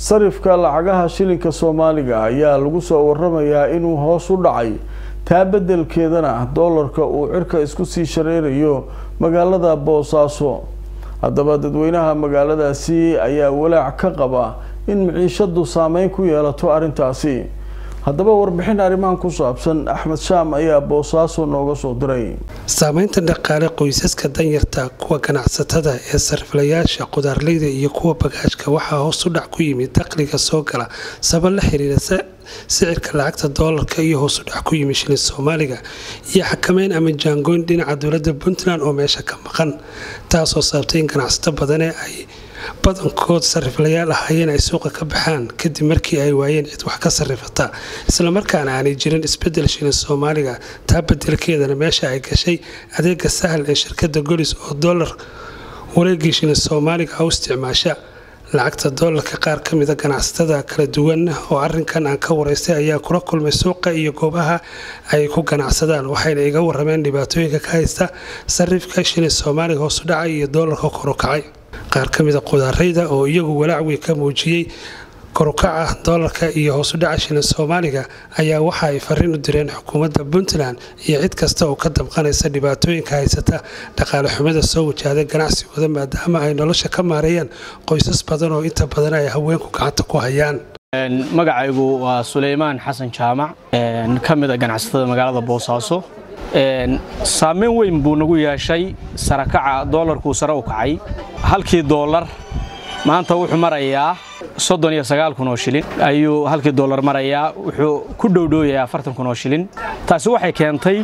sarifka lacagaha shilinka soomaaliga ayaa lagu soo waramayaa inuu hoos u dhacay taa beddelkeedana doolarka uu cirka isku sii shareerayo magaalada boosaaso haddaba dadweynaha magaaladaasi ayaa walaac ka qaba in maciishadu saameyn ku yeelato arrintaasi haddaba warbixin arrimahan ku saabsan axmed shaam ayaa boosaaso nooga soo diray saameynta dhaqaale qoysaska danyarta kuwa ganacsatada ee sariflayaasha qudaarleyda iyo kuwa bagaashka waxaa hoos u dhac ku yimid dakhliga soo gala sabab la xiriira sicirka lacagta doolarka iyo hoos u dhac ku yimid shilin soomaaliga iyo xakameyn ama jaangooyn dhinaca dowlada puntland oo meesha ka maqan taasoo sababtay in ganacsato badane ay badankood sariflayaal ahaayeen ay suuqa ka baxaan kadib markii ay waayeen cid wax ka sarifata islamarkaana aanay jirin isbedel shilin soomaaliga taa bedelkeedana meesha ay gashay adeega sahal ee shirkada golis oo doolar wareegii shilin soomaaliga u isticmaasha lacagta doolarka qaar ka mida ganacsatada kala duwan oo arinkan aan ka waraystay ayaa kula kulmay suuqa iyo goobaha ay ku ganacsadaan waxayna iga warameen dhibaatooyinka ka haysta sarifka shilin soomaaliga hoosu dhacay iyo doolarka korukacay qaar ka mida qudaarayda oo iyagu walaac weyn ka muujiyey korukaca doolarka iyo hoosudhaca shilin soomaaliga ayaa waxa ay fariin u direen xukuumadda puntland iyo cid kasta oo ka damqanaysa dhibaatooyinka haysata dhaqaale xumada soo wajahda ganacsigooda maadaama ay nolosha ka maareeyaan qoysas badan oo inta badan ay haweenku gacanta ku hayaan magacaygu waa suleymaan xasan jaamac ka mid a ganacsatada magaalada boosaaso saameyn weyn buu nagu yeeshay sarakaca doolarkuu sare u kacay halkii doolar maanta wuxuu marayaa soddon iyo sagaal kun oo shilin ayuu halkii doolar marayaa wuxuu ku dhowdhooyayaa afartan kun oo shilin taasi waxay keentay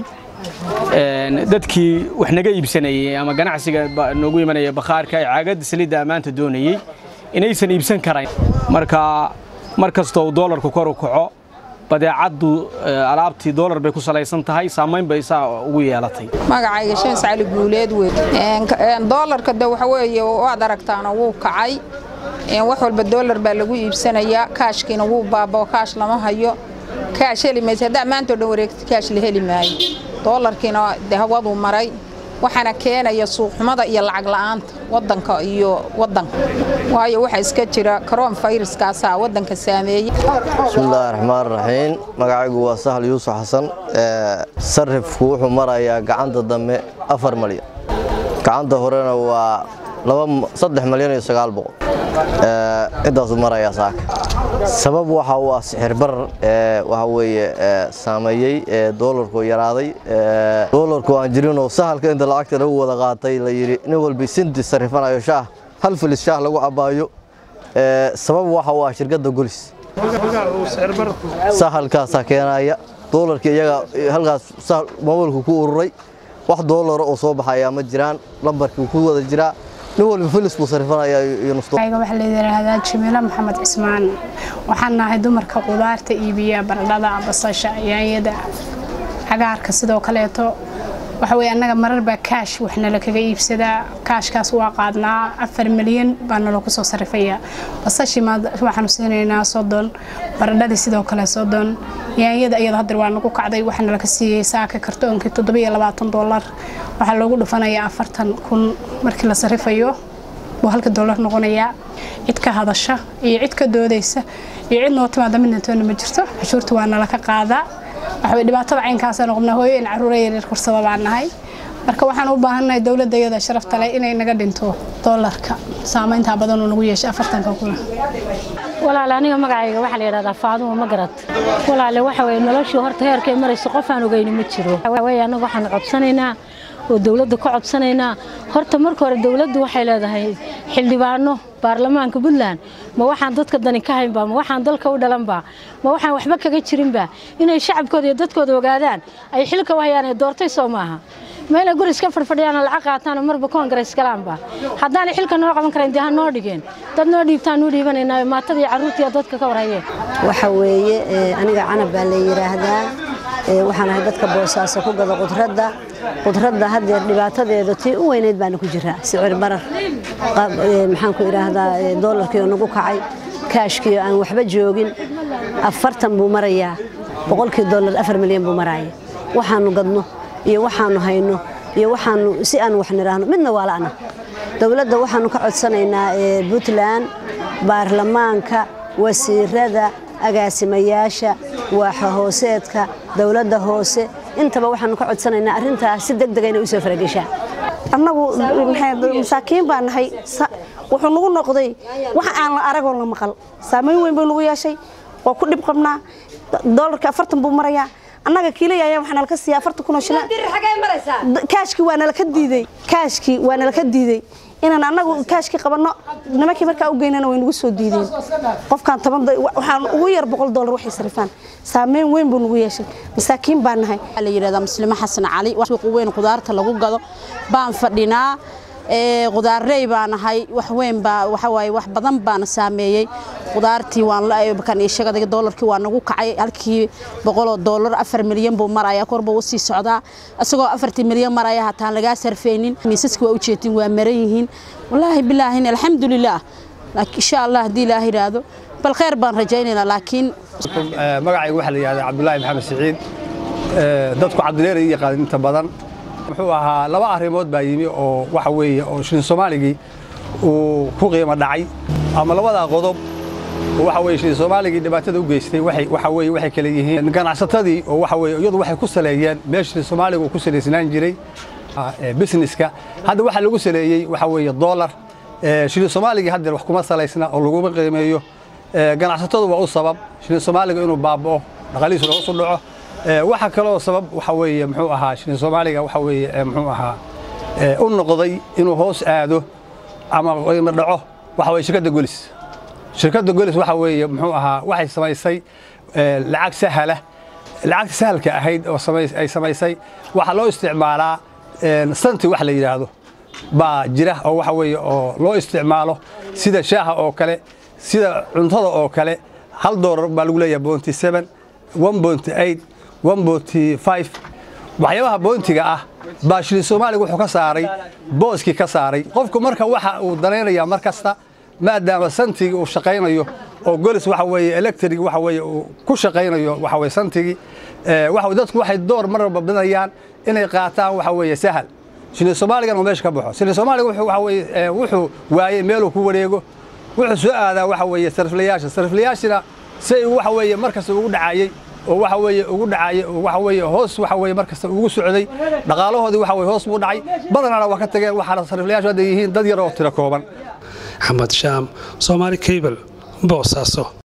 dadkii wax naga iibsanayey ama ganacsiga noogu imanaya bakhaarka ee caagadda saliidda ammaanta doonayey inaysan iibsan karayn marka mar kastoo uu doolarku kor u kaco badeecaddu alaabtii doolar bay ku salaysan tahay saamayn bay saa ugu yeelatay magacayga shins cali guuleed wey doolarka de waxa weeye waad aragtaana wuu kacay wax walba doolar baa lagu iibsanayaa kaashkiina wuu baabao kaash lama hayo kaash heli maysa haddaa maantao dhan wareegta kaash la heli maayo doolarkiina de hawaduu maray waxaana keenaya suuqxumada iyo lacag la'aanta wadanka iyo wadanka waayo waxaa iska jira karoon fayraskaasaa wadanka saameeyey bismillaahi raxmaan raxiim magacaygu waa sahal yuusuf xasan sarifku wuxuu marayaa gacanta dambe afar malyan gacanta horena waa saddex malyan iyo sagaal boqol intaasuu marayaa saaka sabab waxa uu ah sixir barar waxa weeye saameeyey doolarku yaraaday doolarku aan jirinoo sahalka inta lacagta lagu wada qaatay la yidhi nin walbi sinti sarifanayo shaah hal filis shaah lagu cabbaayo sabab waxa uu ah shirkadda golis sahalkaasaa keenaya doolarkii iyaga halkaas mobilku ku ururay wax doolara oo soo baxayaa ma jiraan lambarkii ku wada jiraa nin walba filis buu sarifanayaa iyo waxaa layidhaahdaa jimiilo maxamed cismaan waxaan nahay dumarka qudaarta iibiya baradhada basasha yaanyada cagaarka sidoo kaleeto waxa weye annaga marar baa kaash waxnala kaga iibsadaa kaashkaas waa qaadnaa afar milyan baa nala kusoo sarifayaa basashii waxaanu siinaynaa soddon baradhadii sidoo kale soddon yaanyada iyada hadeer waa nagu kacday waxaa nala ka siiyey saaka kartoonkii toddobiyo labaatan doolar waxaa loogu dhufanayaa afartan kun markii la sarifayo buu halka doolar noqonayaa cid ka hadasha iyo cid ka doodaysa iyo cid noo timaada midna toona ma jirto cashuurta waa nala ka qaadaa waxaway dhibaatada caynkaasaan qabnaa hooyo in carruura yaryar kursada baan nahay marka waxaan u baahannahay dowladda iyada sharafta leh inay naga dhinto doolarka saamayntaa badan uu nagu yeeshay afartanka kuna walaale aniga magacayga waxaa la yidhahdaa faadumo ma garad walaale waxa weye noloshii horta heerkay marayso qof aan ogeyni ma jiro weye annaga waxaan codsanaynaa oo dowladda ka codsanaynaa horta marka hore dowladdu waxay leedahay xildhibaano baarlamaanka puntland ma waxaan dadka dani ka haynba ma waxaan dalka u dhalanba ma waxaan waxba kaga jirinba inay shacabkooda iyo dadkooda ogaadaan ay xilka u hayaan ee doortay soo maaha meelay guri iska fadhfadhiyaan lacag qaataan marba koongareys galaanba haddaanay xilka noo qaban karayn dee ha noo dhigeen dad noo dhiibtaan nuu dhiibanaynaa maatada iyo carruurta iyo dadka ka warhayeen waxa weeye aniga canab baa la yidhaahdaa waxaan ahay dadka boosaaso ku gada qudradda qudradda haddeer dhibaatadeeda tii u weynayd baana ku jiraa sicir barar maxaan ku idhaahdaa doolarkii oo nagu kacay kaashkii aan waxba joogin afartan buu marayaa boqolkii doolar afar milyan buu maraya waxaanu gadno iyo waxaanu hayno iyo waxaanu si aan wax nidhaahno midna waa la'na dowladda waxaanu ka codsanaynaa puntland baarlamaanka wasiirada agaasimayaasha waaxa hooseedka dowladda hoose intaba waxaanu ka codsanaynaa arrintaas si deg dega inay usoo farageshaa annagu masaakiin baa nahay wuxuu nagu noqday wax aan la aragoo la maqal saamayn weyn buu nagu yeeshay waa ku dhib qabnaa doolarka afartan buu marayaa annaga kiilaya ayaa waxaa nalaka siiya afartan kun oo shilin kaashkii waa nalaka diiday kaashkii waa nalaka diiday inaan annagu kaashkii qabanno nimankii markaa u geynana way nagu soo diideen qofkaan toban waxaan ugu yar boqol doolar waxay sarifaan saameyn weyn buu nagu yeeshay masaakiin baan nahay waxaa la yidhahdaa muslimo xasan cali suuqa weyn qudaarta lagu gado baan fadhinaa qudaarley baan ahay wax weyn baa waxa waaye wax badan baana saameeyey qudaartii waan kan iyo shagada doolarkii waa nagu kacay halkii boqoloo doolar afar milyan buu maraya korba u sii socdaa isagoo afartii milyan maraya hataan lagaa sarfaynin miisaska waa ujeedin waa maran yihiin wallaahi bilaahin alxamdulilaah insha allah haddii ilaah yidhaahdo bal khayr baan rajaynaynaa laakiin magacayga waxaa la yidhahdaa cabdulaahi maxamed siciid dadku cabdileer i yaqaan inta badan muxuu ahaa laba arrimood baa yimi oo waxa weeye oo shilin soomaaligii uu ku qiimo dhacay ama labadaa qodob oo waxa weeye shilin soomaaligii dhibaatada u geystay waxay waxa weeye waxay kala yihiin ganacsatadii oo waxa weeye iyadu waxay ku saleeyeen meel shilin soomaaliga uu ku salaysnaan jiray businesska hadda waxaa lagu saleeyey waxa weeye dollar shilin soomaaligii hadda wax kuma salaysna oo laguma qiimeeyo ganacsatadu waa u sabab shilin soomaaliga inuu baaba'o dhaqaalihiisu hoos u dhaco waxa kaloo sabab waxa weeye muxuu ahaa shilin soomaaliga waxa weeye muxuu ahaa u noqday inuu hoos aado ama qiimo dhaco waxa weeye shirkadda golis shirkadda golis waxa weeye muxuu ahaa waxay samaysay lacag sahala lacagta sahalka ahayd oo ay samaysay waxaa loo isticmaalaa santi wax la yidhaahdo baa jira oo waxa weeye oo loo isticmaalo sida shaaha oo kale sida cuntada oo kale hal doolar baa lagu leeyahay bounty seven one bounty eight one bounty five waxyaabaha boontiga ah baa shilin soomaaliga wuxuu ka saaray booskii ka saaray qofku marka waxa uu danaynayaa mar kasta maadaama santigii uu shaqaynayo oo golis waxa weeye electric waxa weeye uu ku shaqaynayo waxa weeye santigii waxa dadku waxay door mar walba bidayaan inay qaataan waxa weeye sahal shilin soomaaligan uu meesha ka baxo shilin soomaaliga wuxuu waxa weeye wuxuu waayey meeluu ku wareego wuxuu soo aadaa waxa weeye sariflayaasha sariflayaashina say waxa weeye markasta ugu dhacayey oo waxa weeye ugu dhacay waxa weeye hoos waxa weeye markasta ugu socday dhaqaalahoodii waxa weeye hoos buu dhacay badanana waa ka tageen waxaana sariflayaashu hadda yihiin dad yar oo tiro kooban axmed shaam soomaali cable boosaaso